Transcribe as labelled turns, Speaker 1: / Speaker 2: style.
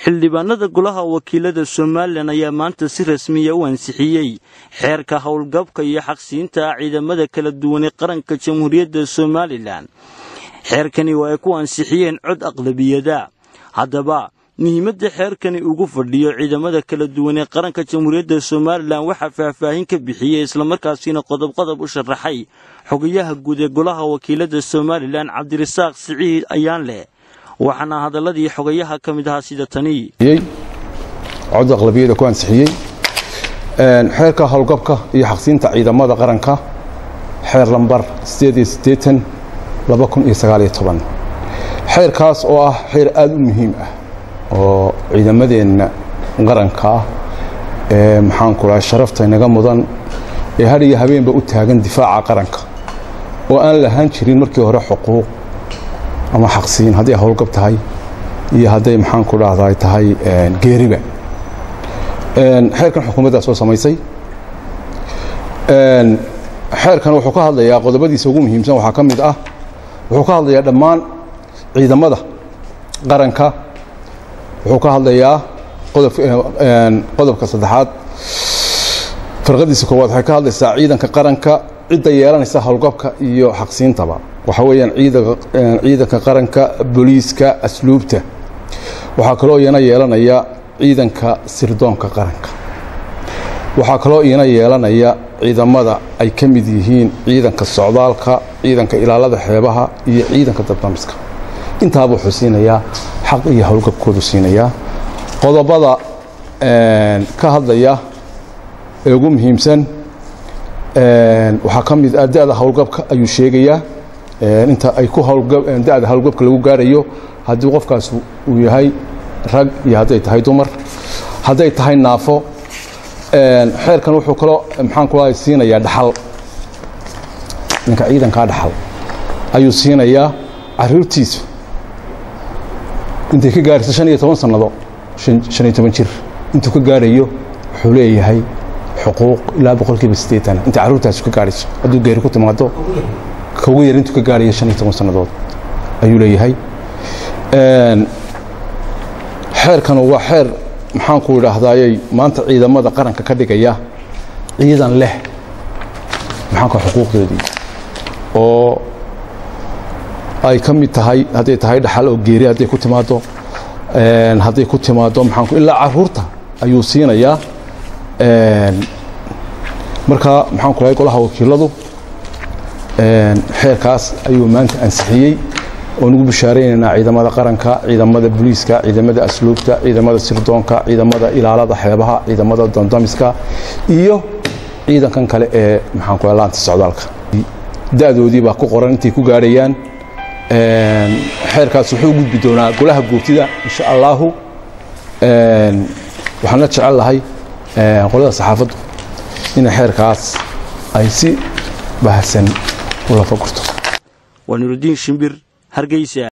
Speaker 1: xildhibaanada golaha wakiilada somalilan ayaa maanta si rasmiya u ansixiyey xeerka howlgabka iyo xaqsiinta ciidamada kala duwanee qaranka jamhuuriyadda somalilan xeerkani oo ay ku ansixiyeen cod aqlabiyada haddaba muhiimadda xeerkani ugu fadhiyo ciidamada kala duwan ee qaranka jamhuuriyadda somalilan waxaa faahfaahin ka bixiyey islamarkaasiina qodobqodob u sharaxay xogayaha guud ee golaha wakiilada somalilan cabdirasaaq siciid ayaan leh waxaana hadaladii xogayaha ka mid ahaa sida tani
Speaker 2: cod aqlabiyada ku ansixiyey xeerka howlgabka iyo xaqsiinta ciidamada qaranka xeer lambar xeerkaas oo ah xeer aad u muhiim ah oo ciidamadeenna qaranka ah ee maxaanku dhahay sharafta inaga mudan ee had iyo habeenba u taagan difaaca qaranka oo aan lahaan jirin markii hore xuquuq ama xaqsiin hadday howlgab tahay iyo hadday maxaanku dhahday tahay geeriba xeerkan xukuumaddaa soo samaysay xeerkan wuxuu ka hadlayaa qodobadiisa ugu muhiimsan waxaa ka mid ah wuxuu ka hadlayaa dhammaan ciidamada qaranka wuxuu ka hadlayaa qodobka saddexaad farqadiisa koowaad waxay ka hadlaysaa ciidanka qaranka cidda yeelanaysa howlgabka iyo xaqsiintaba waxa weeyaan ciidanka qaranka booliiska asluubta waxaa kaloo iyana yeelanaya ciidanka sirdoonka qaranka waxaa kaloo iyana yeelanaya ciidamada ay ka mid yihiin ciidanka socdaalka ciidanka ilaalada xeebaha iyo ciidanka dabdamiska intaaba wuxuu siinayaa xaq iyo howlgabkoodu siinayaa qodobada ka hadlaya ee ugu muhiimsan waxaa ka mid ah da'da howlgabka ayuu sheegayaa inta ay ku da'da howlgabka lagu gaarayo haddii qofkaas uu yahay rag iyo hadday tahay dumar hadday tahay naafo xeerkan wuxuu kaloo maxaan ku siinayaa dhaxal ninka ciidankaa dhaxal ayuu siinayaa caruurtiisu intay ka gaarayso shan iyo toban sannado shan iyo toban jir intuu ka gaarayo wuxuu leeyahay xuquuq ilaa boqolkiiba siddeetan intay carruurtaasu ka gaarayso hadduu geeri ku timaado kaugu yar intuu ka gaarayo shan iyo toban sannadood ayuu leeyahay xeerkanu waa xeer maxaanku idhaahdayey maanta ciidamada qaranka ka dhigaya ciidan leh maxaanku xuquuqdoodii oo ay ka mid tahay hadday tahay dhaxal oo geeri hadday ku timaado hadday ku timaado maxaanku ilaa carruurta ayuu siinayaa marka maxaanku lahay golaha wakiiladu xeerkaas ayuu maanta ansixiyey oo nugu bishaaraynaynaa ciidamada qaranka ciidamada booliiska ciidamada asluubta ciidamada sirdoonka ciidamada ilaalada xeebaha ciidamada dandamiska iyo ciidankan kale ee maxaanku laanta socdaalka da'doodii baa ku qoran intay ku gaarayaan xeerkaas wuxuu gudbi doonaa golaha gourtida insha allaahu waxaan la jecel lahay qolada saxaafaddu in xeerkaas ay si baahsan u lafa gurto
Speaker 1: waa nurudiin shimbir hargeysa